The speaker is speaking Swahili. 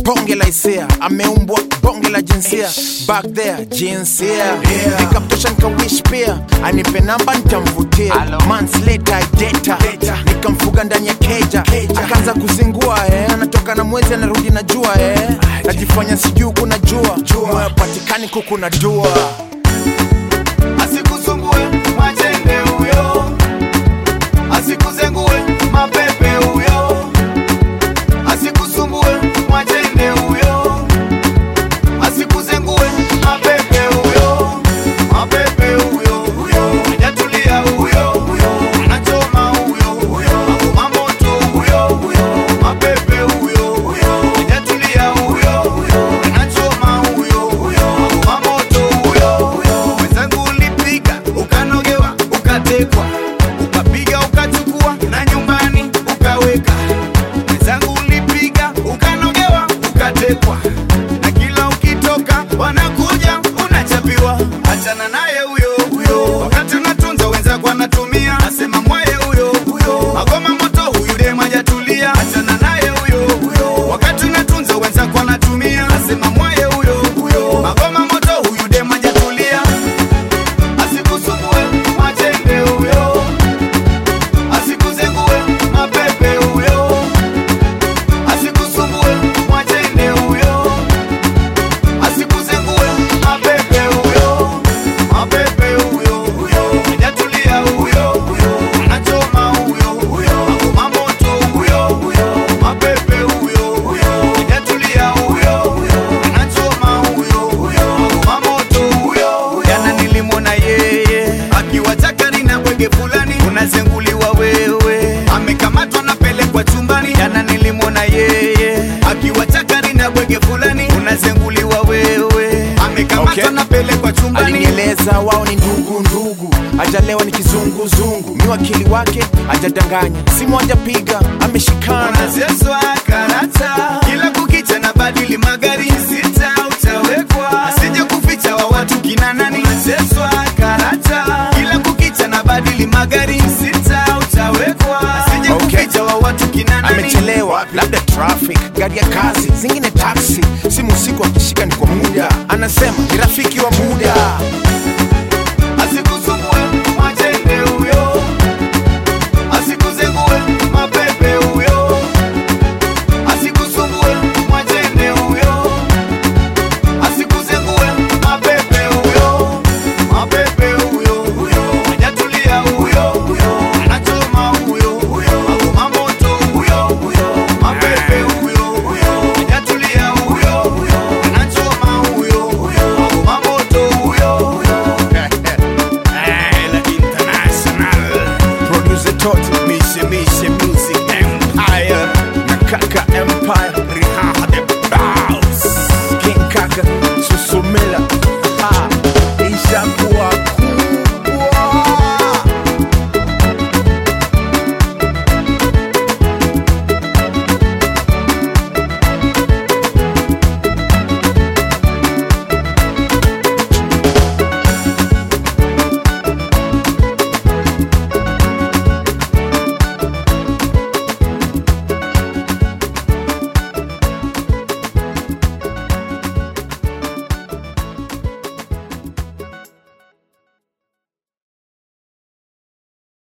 bonge la hisia ameumbwa bonge la jinsia back there jinsia nikamtosha nikawish pia anipe namba nitamvutia months later data nikamfuga ndani ya keja akaanza kuzingua eh. anatoka na mwezi anarudi na jua eh. najifanya sijuu kuna jua moyo patikani kuku na dua asikusumbue mwachende huyo asikuzengue mapepe huyo asikusumbue mwachende huyo asikuzengue mapepe huyo mapepe huyo huyo hajatulia huyo huyo anachoma huyo huyo akoma moto huyo huyo mapepe huyo huyo hajatulia huyo huyo anachoma huyo huyo akoma moto huyo huyo wenzangu ulipiga ukanogewa ukatekwa ukapiga ukachukua na nyumbani ukaweka wenzangu ulipiga ukanogewa ukatekwa na kila ukitoka wanakuja unachapiwa achana naye huyo huyo wakati unatunza wenzako anatumia asema mwaye huyo huyo magoma moto huyu dem hajatulia achana naye huyo huyo wakati unatunza wenzako anatumia asema mwaye huyo huyo magoma moto huyu dem hajatulia asikusumbue mwachende huyo asikuzengue mapepe huyo asikusumbue mwachende huyo asikuzengue mapepe huyo mapepe huyo huyo hajatulia huyo huyo anachoma huyo huyo akoma moto huyo huyo mapepe huyo huyo hajatulia huyo huyo anachoma huyo huyo akoma moto huyo huyo jana nilimwona yeye akiwa chakari na bwege fulani unazenguliwa wewe amekamatwa napelekwa chumbani jana nilimwona yeye akiwa chakari na bwege fulani unazenguliwa wewe amekamatwa Okay. napelekwa chumbani alinieleza wao ni ndugu ndugu ajalewa ni kizunguzungu mi wakili wake ajadanganya simu ajapiga ameshikana unazeswa karata kila kukicha na badili magari sita utawekwa asije kuficha wa watu kina nani unazeswa karata kila kukicha na badili magari sita utawekwa asije Okay. kuficha wa watu kina nani amechelewa labda traffic gari ya kazi zingine taxi simu usiku akishika ni kwa muda anasema ni rafiki wa muda